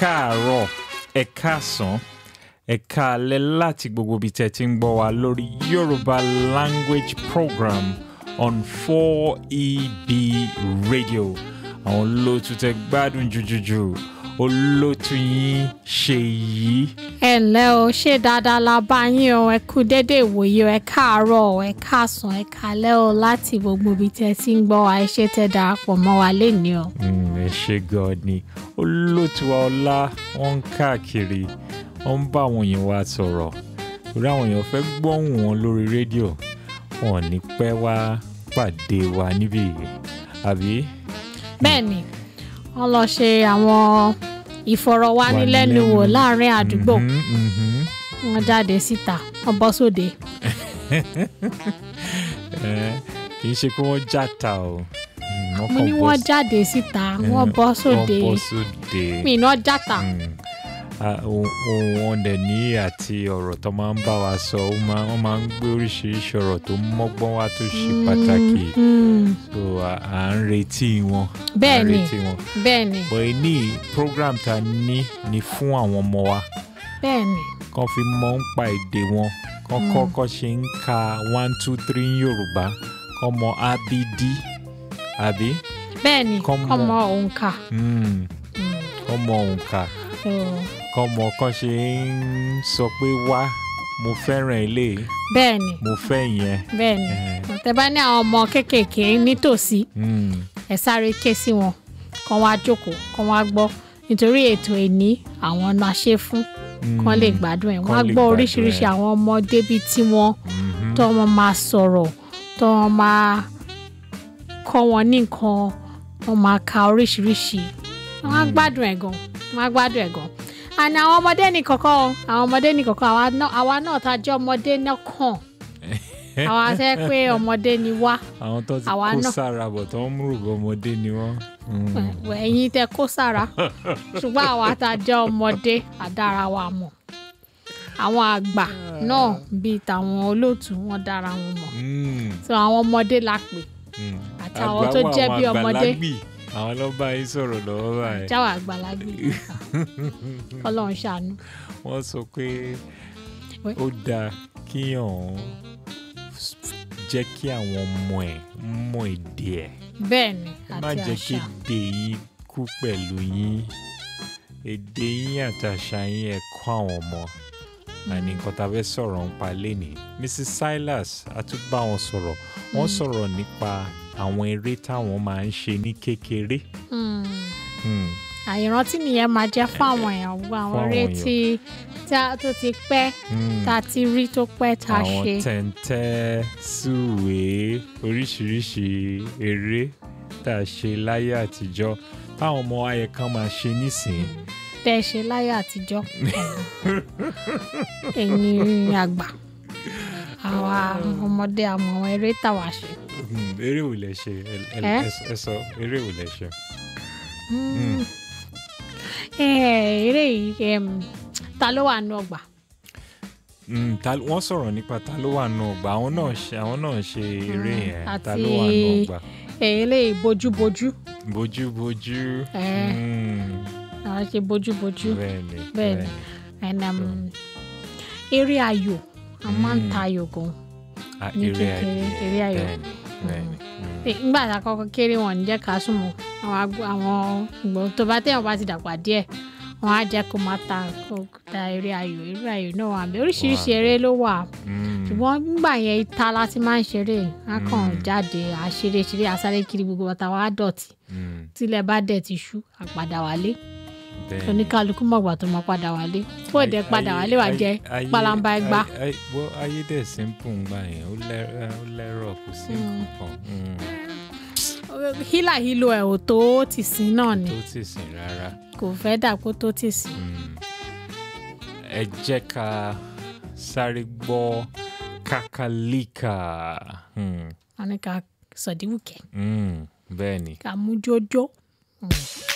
káàárọ̀ ẹ káàsán ẹ káalẹ́ láti gbogbo ibi tẹ́ ti ń gbọ́ wa lórí Yorùbá language program on 4EB radio àwọn olóòtú tẹ́ gbádùn jùjùjù olóòtú yín Ṣèyí ẹ ǹlẹ́ o ṣé dáadáa la bá yín o ẹ kú dédé ìwòye o ẹ káàárọ̀ o ẹ káàsán ẹ kálẹ́ o láti gbogbo ibi tẹ́ ti ń gbọ́ wa ẹ ṣé tẹ́ darapọ̀ mọ́ wa lénìí o. Mm, ẹ ṣe gan ni olóòtú wa ọlá wọn ń káàkiri wọn ń bá àwọn èèyàn wa sọ̀rọ̀ torí àwọn èèyàn fẹ́ gbóhùn wọn lórí rédíò wọn ò ní pẹ́ wá pàdé wa níbí yìí àbí. bẹ́ẹ̀ ni wọ́n lọ ṣe àwọn ìfọ̀rọ̀wánilẹ́nuwò láàrin àdúgbò Mhm, mhm. wọ́n jáde síta wọ́n bọ́ sóde Eh, kì í ṣe pé wọ́n játa o Mm, mo kàn ní bọ́ wọ́n sí- jáde síta wọ́n Eh, bọ́ sóde wọ́n bọ́ sóde. mi iná játa Mm. Ah, ohun ohun wọn dẹ̀ ní àti ọ̀rọ̀ tó máa ń bá wa sọ ó máa- wọ́n máa ń gbé oríṣiríṣi ọ̀rọ̀ tó mọ́gbọ́n wá tó ṣe pàtàkì Mm, so à à ń retí wọn. Bẹ́ẹ̀ à ń ni. retí wọn. bẹ́ẹ̀ ni bọ̀ ní program ta ní ni fún àwọn ọmọ wa bẹ́ẹ̀ ni kàn fi mọ̀ ń pa èdè wọn kàn kọ́kọ́ ṣe ń ka one two three ní Yorùbá kàn mọ abd àbí bẹ́ẹ̀ ni Kọ́mọ. kọ́mọ òǹkà Mm, Mm, kàn mọ òǹkà so, kàn mọ kàn ṣe ń sọ pé wá mo fẹ́ràn eléyìí bẹ́ẹ̀ ni mo fẹ́ ìyẹn. bẹ́ẹ̀ ni Eh, tẹ́ bá ní àwọn ọmọ kéékèèké nítòsí mm, ẹ sáré ké sí wọn kàn wá jókòó kàn wá gbọ́ nítorí ètò ẹ̀ní àwọn náà ṣe fún kàn lè gbádùn ẹ̀ wọ́n á Kán lè gbọ́ gbádùn oríṣiríṣi ẹ̀. àwọn ọmọdé bíi tiwọn mhm. tó wọn máa sọ̀rọ̀ tó wọn máa kọ́ wọn ní nǹkan wọn máa ka oríṣiríṣi wọ́n á gbádùn ẹ̀ gan wọ́n á gbádùn ẹ̀ gan àní àwọn ọmọdé ní kọ̀kọ́ o, àwọn ọmọdé ní kọ̀kọ́ àwa náà àwa náà tá a jẹ́ ọmọdé náà kàn àwa tẹ́ pé ọmọdé ni wá àwọn tó ti àwa kó náà. sára bọ̀ tó ń rògbò ọmọdé ni wọ́n. Mm. ẹ̀yin tẹ́ kó sára ṣùgbọ́n àwa tá a jẹ́ ọmọdé àdára wa mọ̀ àwọn àgbà náà bíi tàwọn olóòtú wọn dára wọn mọ̀ Mm. so àwọn ọmọdé la pè Mm. Àti àwọn Àgbà tó wà, jẹ́ àwọn bí ọmọdé. àgbàlagbì, àwọn ló bá yín sọ̀rọ̀ lọ́wọ́ báyìí. jáwọ́ àgbàlagbé Ọlọ́run ṣàánú wọ́n sọ pé Wẹ́. ó dáa kíyàn jẹ́ kí àwọn ọmọ ẹ̀ mọ èdè ẹ̀ bẹ́ẹ̀ ni ẹ má àti jẹ́ kí àṣà èdè yín kú pẹ̀lú yín èdè yín àti àṣà yín ẹ kọ́ àwọn ọmọ àní nǹkan tá a fẹ́ sọ̀rọ̀ ń pa lénìí Mrs Silas a tún bá wọn sọ̀rọ̀ wọ́n sọ̀rọ̀ nípa àwọn eré táwọn máa ń ṣe ní kékeré. Hmm. Hmm. àìrántí nìyẹn máa jẹ́ fún àwọn èèyàn gbogbo àwọn Fún eré àwọn tí tí a- tó ti pẹ́ Hmm. tá a ti rí tó pẹ́ tá a àwọn ṣe tẹ̀ǹtẹ̀ sùwé oríṣiríṣi eré tá a ṣe láyé àtijọ́ táwọn ọmọ ayẹ kan máa ṣe nísìnyí. tẹ́ ẹ ṣe láyé àtijọ́ ẹ̀yin àgbà àwa ọmọdé àmọ́ àwọn eré táwa ṣe. Hmm, eré wo lẹ ṣe Ẹ- ẹ- Eh? ẹ- ẹ sọ eré wo lẹ ṣe. Hmm. Eh, eré yìí em, ta ló wà nù ọgbà Hmm, ta- wọ́n sọ̀rọ̀ nípa ta ló wà nù ọgbà àwọn náà ṣe àwọn náà ṣe eré Hmm, yẹn ta àti- ló wà nù ọgbà eré bójúbójú bójúbójú. Eh. Hmm, àwọn ṣe bójúbójú. bẹ́ẹ̀ni Bẹ́ẹ̀ni. and um, eré ayò a máa ń ta ayò gan Ah, ní eré kékeré, ayò eré ayò. bẹ́ẹ̀ni bẹ́ẹ̀ni. Hmm. Eh, nígbà tá a kọ́kọ́ kéré wọn ní jẹ́ ká súnmọ́ àwọn agbó- àwọn ìgbọ̀n tó bá téèyàn bá ti dàgbà díẹ̀ wọn á jẹ́ kó máa ta kó ta eré ayò eré ayò náà wà bẹ́ẹ̀ oríṣiríṣi Wà eré ló wà Hmm. ṣùgbọ́n nígbà yẹn ìta la ti máa ń ṣeré á kàn Mm. jáde àṣeré ṣeré àsáré kiri gbogbo bàtà wa á dọ̀tí Hmm. tílẹ̀ bá dẹ̀ ti ṣú àpàdà wálé bẹ́ẹ̀ni. oníkálukú mọ̀gbà tó máa padà wálé fún òde padà Ayé- wálé wà ayé- jẹ́ ayé- palamba ẹgbá. ayé- ayé- wọ́n ayé dẹ̀ simple ń gbà yẹn ó lẹ́- ó lẹ́rọ̀ kò sí Mm. nǹkan Mm. hílàhílo ẹ̀ ò tó ti sìn náà ni tó ti sìn rárá. kò fẹ́ dàpọ̀ tó ti sìn. Mm. ẹ jẹ́ ká sáré gbọ́ kákálíkà Mm. wọn ní ká sọ̀díwùkẹ́ Mm. bẹ́ẹ̀ ni ká mú jójó.